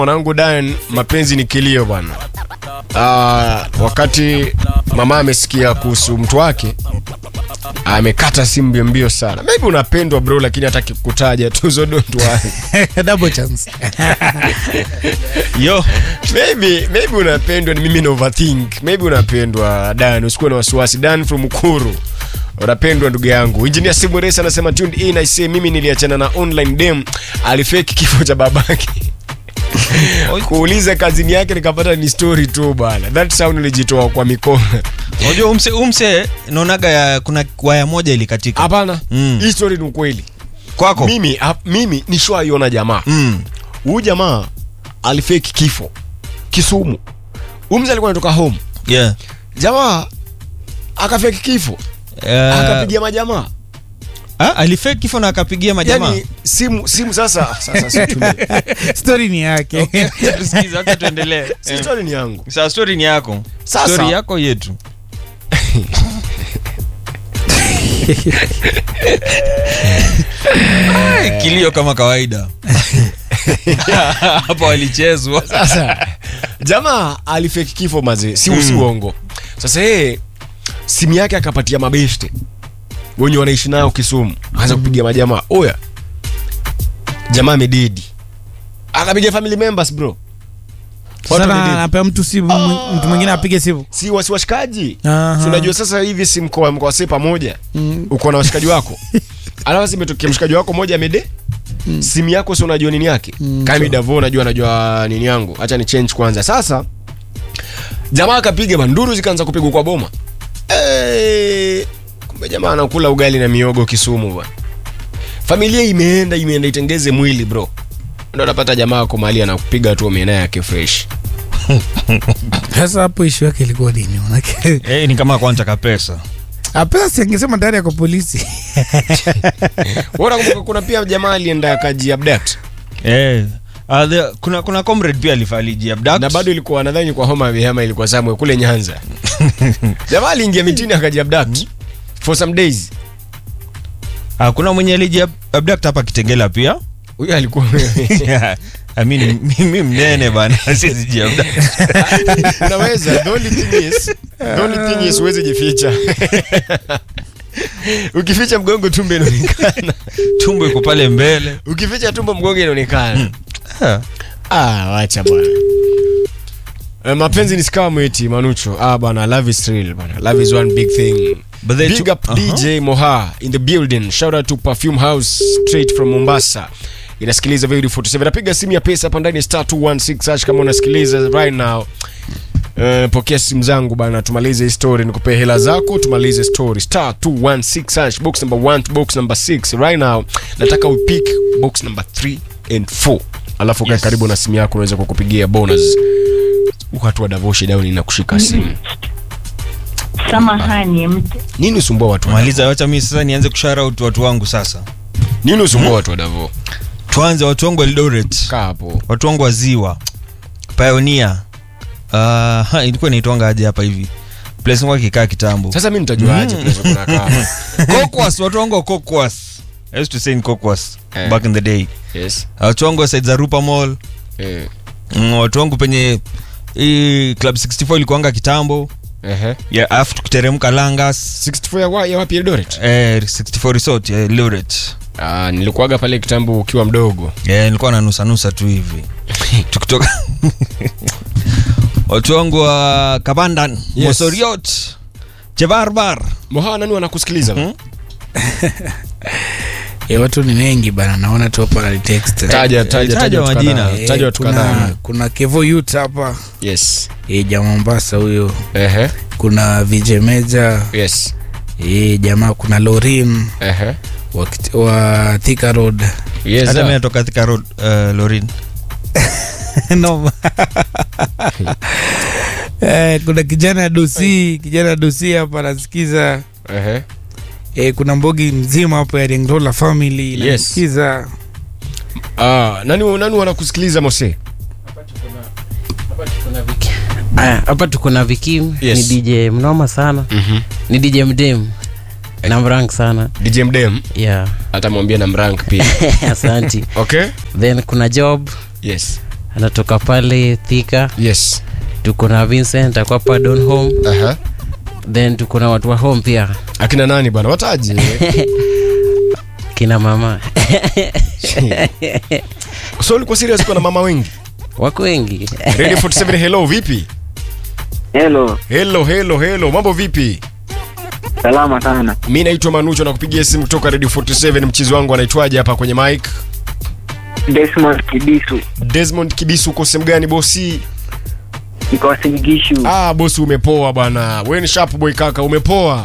mwanangu Dan, mapenzi ni kilio bwana. Ah, wakati mama amesikia kuhusu mtu wake amekata simu mbio mbio sana. Maybe unapendwa bro, lakini hataki kutaja tuzo don't worry. double chance yo maybe maybe unapendwa, ni mimi na overthink. Maybe unapendwa Dan, usikuwe na wasiwasi. Dan from Ukuru unapendwa ndugu yangu. Engineer Simores anasema tuned in I say mimi niliachana na online dem alifake kifo cha babake. kuuliza kazini yake nikapata ni story tu bana. That sound nilijitoa kwa mikono. unajua umse umse naonaga ya kuna waya moja ilikatika Hapana, Mm. hii story ni ukweli. kwako Mimi ha, mimi nishwaiona jamaa. mm. Huyu jamaa alifake kifo Kisumu. Huyu mzee alikuwa anatoka home. yeah. Jamaa akafake kifo, uh, akapigia majamaa. ah, alifake kifo na akapigia majamaa Yaani simu simu sasa sasa situmie. story ni yake Tusikize, wacha tuendelee Si story ni yangu. Sasa story ni yako Sasa- story yako yetu Ai, kilio kama kawaida hapa walichezwa Sasa jamaa alifake kifo mazee, si Mm. si uongo. Sasa yeye simu yake akapatia mabeshte wenye wanaishi nayo Kisumu, akaanza kupigia majamaa, oya, jamaa amededi, akapiga family members bro, Watu sana wamededi. anapea mtu simu mwi- mtu mwingine apige simu si wasi washikaji. Aha. Si unajua sasa hivi si mkoa mkoa wase pamoja, Mm. uko na washikaji wako alafu si imetokea mshikaji wako moja amede simu yako si unajua nini yake Mm, kama sawa. Davo unajua anajua nini yangu acha ni change kwanza sasa jamaa akapiga manduru zikaanza kupigwa kwa boma Eh, kumbe jamaa anakula ugali na miogo Kisumu bwana familia imeenda imeenda itengeze mwili bro ndo napata jamaa ako mahali anakupiga tu omena yake fresh sasa hapo ishu yake ilikuwa nini manake hey, ni kama kwanza kapesa apesa siangesema ndani yako polisi Bora kumbuka kuna pia jamaa alienda akaji abduct hey. Uh, the, kuna kuna comrade pia alifaliji na bado ilikuwa nadhani kwa homa ya ama ilikuwa somewhere kule Nyanza. Jamaa aliingia mitini akaji abduct for some days. uh, kuna mwenye aliji abduct hapa kitengela pia Huyo alikuwa I mean, mimi mnene bana siwezi jiabduct. unaweza. The only thing is, the only thing is uweze jificha. Ukificha mgongo tumbo inaonekana. tumbo iko pale mbele Ukificha tumbo mgongo inaonekana. Ah. Ah, wacha bwana. Eh, mapenzi ni scam eti Manucho. Ah bwana, love is real bwana. Love is one big thing. But they Big took- up Uh-huh. DJ Moha in the building. Shout out to Perfume House straight from Mombasa. Inasikiliza Video 47. Napiga simu ya pesa hapa ndani ya star 216 hash kama unasikiliza right now. Uh, pokea simu zangu bana, tumalize hii story, nikupe hela zako, tumalize story. Star 216 hash box number 1 to box number 6 right now. Nataka upick box number 3 and 4. Alafu kae Yes. karibu na simu yako unaweza kukupigia bonus. Watu wa Davoshi down na kushika simu. Samahani, mt- Nini usumbua watu wa maliza wacha mi sasa nianze kushout watu wangu sasa Nini usumbua watu wa Davo? tuanze watu wangu wa Eldoret Kaa hapo. watu wangu wa ziwa pioneer uh, ilikuwa inaitwanga aje hapa hivi place ngo kikaa kitambo Sasa mimi nitajuaje Mm. place kuna kaa? Kokwas, watu wangu wa Kokwas. I used to say in Kokwas Eh. back in the day Yes. watu wangu wa side za Rupa Mall Eh. mm, watu wangu penye hii club 64 ilikuanga kitambo Ehe. yeah, alafu tukiteremka Langas 64 ya wa- ya wapi Eldoret? eh, 64 resort ya Eldoret Ah, nilikuwaga pale kitambo ukiwa mdogo. yeah, nilikuwa na nusa nusa tu hivi tukitoka watu wangu wa Kabandan Yes. Mosoriot Chebarbar Moha nani wanakusikiliza? Mhm. e, watu ni wengi bana naona tu hapa wananitext. Taja taja taja taja watu majina. kadhaa. Eh, Taja watu kuna, kadhaa. kuna kevo yut hapa Yes. e, jamaa Mombasa huyo Ehe. kuna vije meja Yes. e, jamaa kuna lorin Ehe. wa, Kit- wa Thika road Yes. hata ah. mimi natoka Thika Road uh, Lorin no. eh, kuna kijana dosi kijana dosi hapa anasikiza Ehe. eh, kuna mbogi mzima hapo ya Ringrola family Yes. inasikiza Ah, nani nani wanakusikiliza Mose? Aya, hapa tuko na Vikim Yes. ni DJ mnoma sana Mhm. ni DJ mdem na mrank sana DJ Mdem yeah atamwambia na mrank pia. asanti Okay? then kuna job Yes. anatoka pale thika yes tuko na vincent akwa pa don home Aha. then tuko na watu wa home pia akina nani bwana wataji kina mama so ulikuwa serious kwa na mama wengi wako wengi radio 47 hello vipi Hello, hello hello hello mambo vipi salama sana. mi naitwa manucho na kupigia simu kutoka radio 47 mchizi wangu anaitwaje hapa kwenye mic Desmond Kibisu, desmond kibisu uko sehemu gani bosi niko Wasingishu. ah bosi umepoa bwana we ni sharp boy kaka umepoa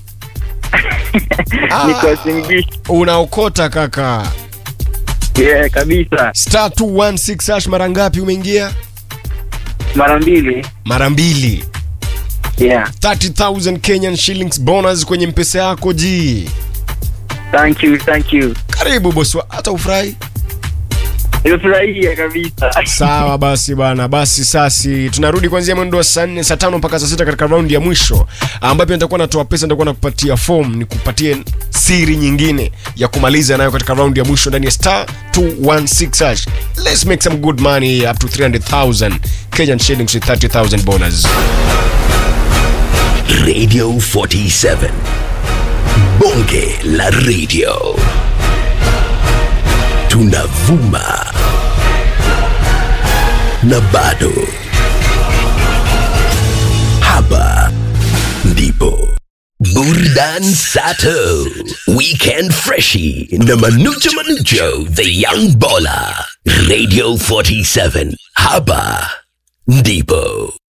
Niko Wasingishu. unaokota kaka Yeah, kabisa. star 216 hash mara ngapi umeingia Mara mbili. mara mbili Yeah. 30000 kenyan shillings bonus kwenye mpesa yako ji Thank you, thank you. karibu bosi wa- hata ufurahi Nimefurahia kabisa. sawa basi bana basi sasi tunarudi kuanzia mwendo wa saa nne saa tano mpaka saa sita katika raundi ya mwisho ambapo nitakuwa natoa pesa nitakuwa nakupatia form nikupatie siri nyingine ya kumaliza nayo katika raundi ya mwisho ndani ya star 216 hash let's make some good money up to 300000 kenyan shillings with 30000 bonus Radio 47. Bonge la radio. Tunavuma. Na bado. Hapa ndipo. Burdan Sato. Weekend Freshie. Na Manucho Manucho, the young baller. Radio 47. Hapa ndipo.